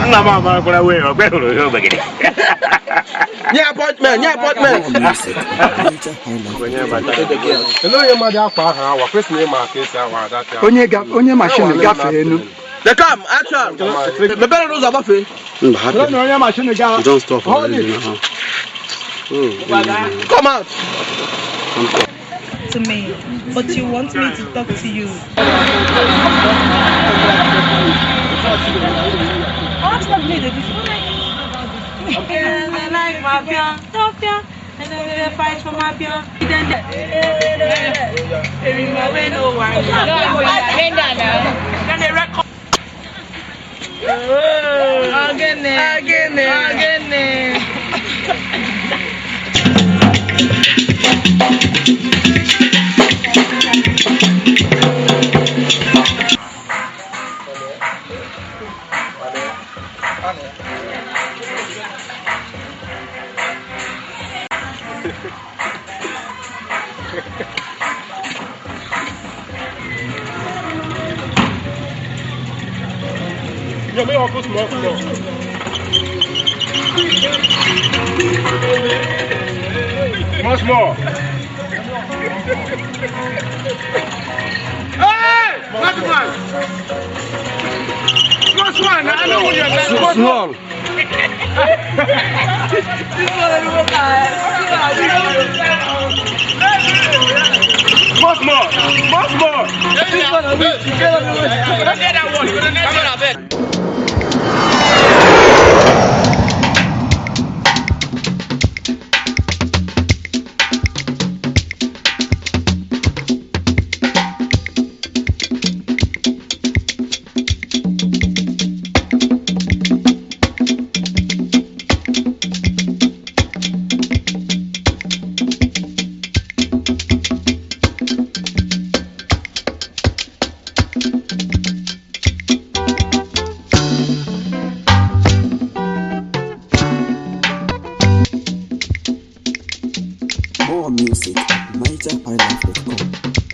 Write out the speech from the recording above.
nna m amakwara wee ọgbe hụrụ ihe ogbegide nye apọtment nye apọtment Ele onye mmadụ akwa ahụ awa kwesịrị ịma ka esi awa adacha onye ga- onye mashin gafee enu the cam action mepere n'ụzọ gbafee Mba, hapụ. na onye mashin ga Don't stop already now. come out to me, but you want me to talk to you. I like my pion, Topia, and then they fight for my pion. Then they remember no one. Then they record. Again, again, again. Yo, me ọkụ small small. Small small. Hey! What man? Small small. I know what you're saying. Small small. Small small. Small small. More music at NigerHighlife.com.